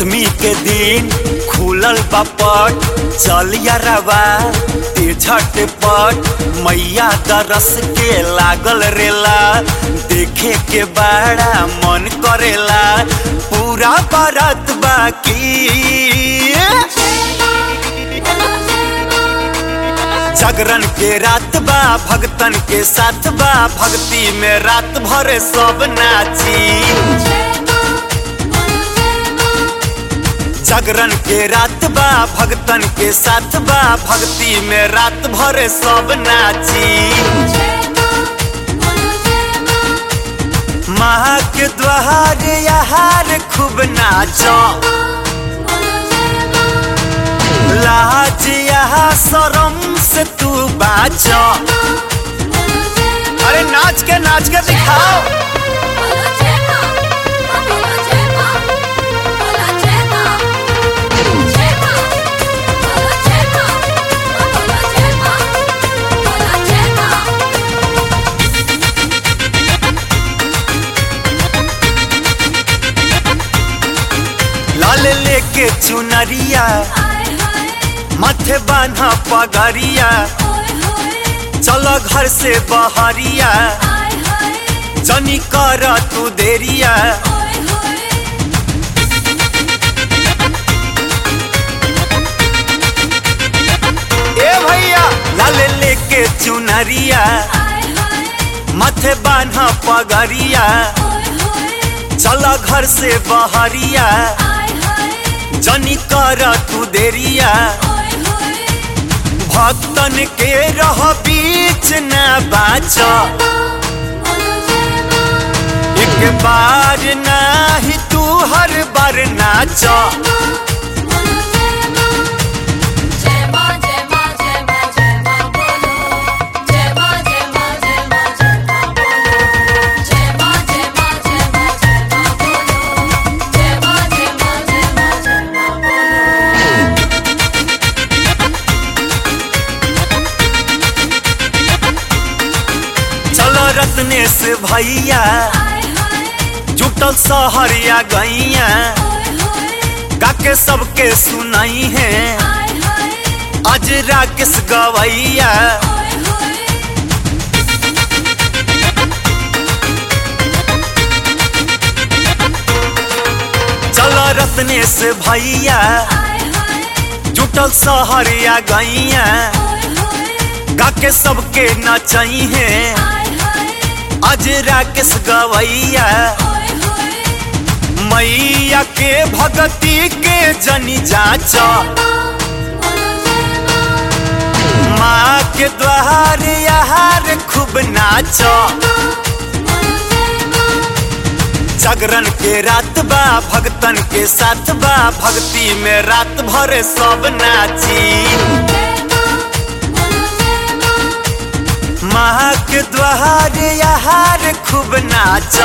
सप्तमी के दिन खुलल बापट चल रवा ते झटपट मैया दरस के लागल रेला देखे के बड़ा मन करेला पूरा बारात बाकी जागरण के रात बा भगतन के साथ बा भक्ति में रात भर सब नाची जागरण के रात बा भगतन के साथ बा भक्ति में रात भर सब नाची माँ के द्वार यार खूब नाचो लाज यहाँ शरम से तू बाचो अरे नाच के नाच के दिखाओ लाल लेके चुनरिया माथे बान्हा पगड़िया चलो घर से बहरिया जनी कर तू देरिया ए भैया लाल लेके चुनरिया माथे बान्हा पगड़िया चलो घर से बहरिया जनी कर तू देरिया भक्तन के रह बीच न बाच एक बार नाही तू हर बार नाच चलो रत्नेश भैया जुटल सहरिया गैया गाके सबके सुनाई है आज राकेश गवैया चलो रत्नेश भैया जुटल सहरिया गैया गाके सबके नचाई है आज राकेश गवैया मैया के भगती के जनी जाच माँ के द्वार यार खूब नाच जागरण के रात बा भगतन के साथ बा भक्ति में रात भर सब नाची माँ के द्वार यार खूब नाच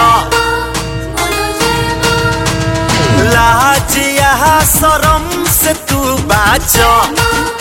लाज यहाँ शरम से तू बाच